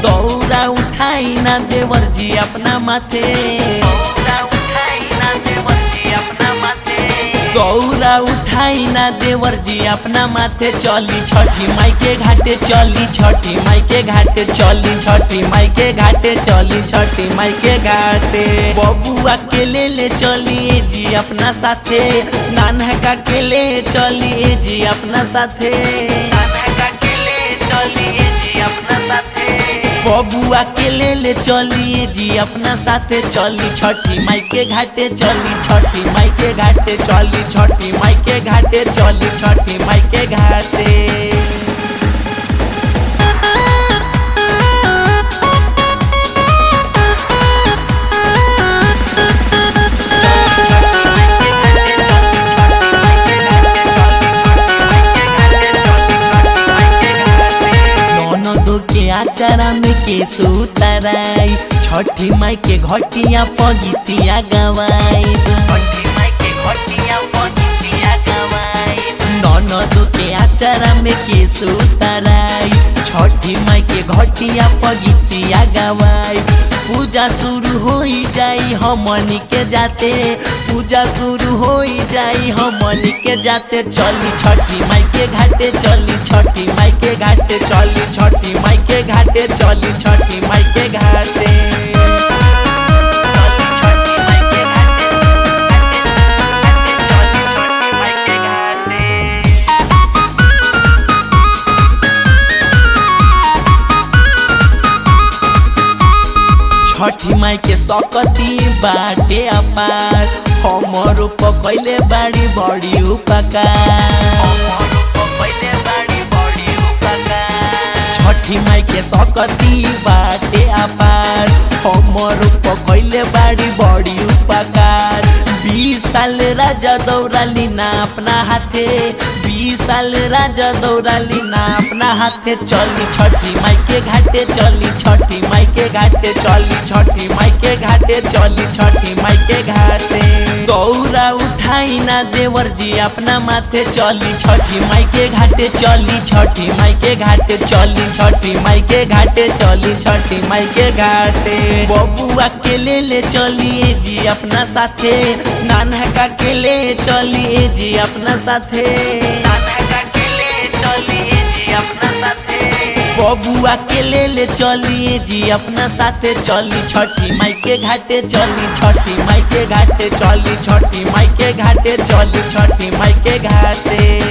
दौरा उठाई ना देवर जी अपना माथे दौरा उठाई ना देवर जी अपना माथे दौरा उठाई ना देवर जी अपना माथे चली छठी माई के घाटे चली छठी माई के घाटे चली छठी माई के घाटे चली छठी माई के घाटे बबुआ के ले ले चलिए जी अपना साथे नानका के ले चलिए जी अपना साथे नानका के ले चलिए जी अपना साथे बबुआ के ले ले चलिए जी अपना साथे चली छठी माई के घाटे चली छठी माई के घाटे चली छठी माई के घाटे चली छठी माई के घाटे ननदो के आचारा में के सुतराई छठी माई के घटिया पगितिया गवाई छठी माई के घटिया पगितिया गवाई ननदो के आचारा में के सुतराई छठी माई के घटिया पगितिया गवाई पूजा शुरू हो जाई हमनी के जाते पूजा शुरू हो जाई हमनी के जाते चली छठी माई के घाटे चली छठी माई के घाटे चली छठी माई के घाटे चली छठी माई के घाटे चली छठी माई के घाटे, घाटे, घाटे, चली छठी माई के घाटे। छठी माई के सकती बाटे अपार हमर पकैले बाड़ी बड़ी उपकार छठी माई के सकती बाटे अपार हमर पकैले बाड़ी बड़ी उपकार बीस साल राजा दौड़ाली ना अपना हाथे बीस साल राजा दौड़ाली ना अपना हाथे चली छठी माई के घाटे चली छठी माई के घाटे चली छठी माई के घाटे चली छठी माई के घाटे दौरा उठाई ना देवर जी अपना माथे चली छठी माई के घाटे चली छठी माई के घाटे चली छठी माई के घाटे चली छठी माई के घाटे बबुआ के ले ले चलिए जी अपना साथे नानका के ले चलिए जी अपना साथे नानका के ले चलिए जी अपना साथे बबुआ के ले ले चलिए जी अपना साथे चली छठी माई के घाटे चली छठी माई के घाटे चली छठी माई के घाटे चली छठी माई के घाटे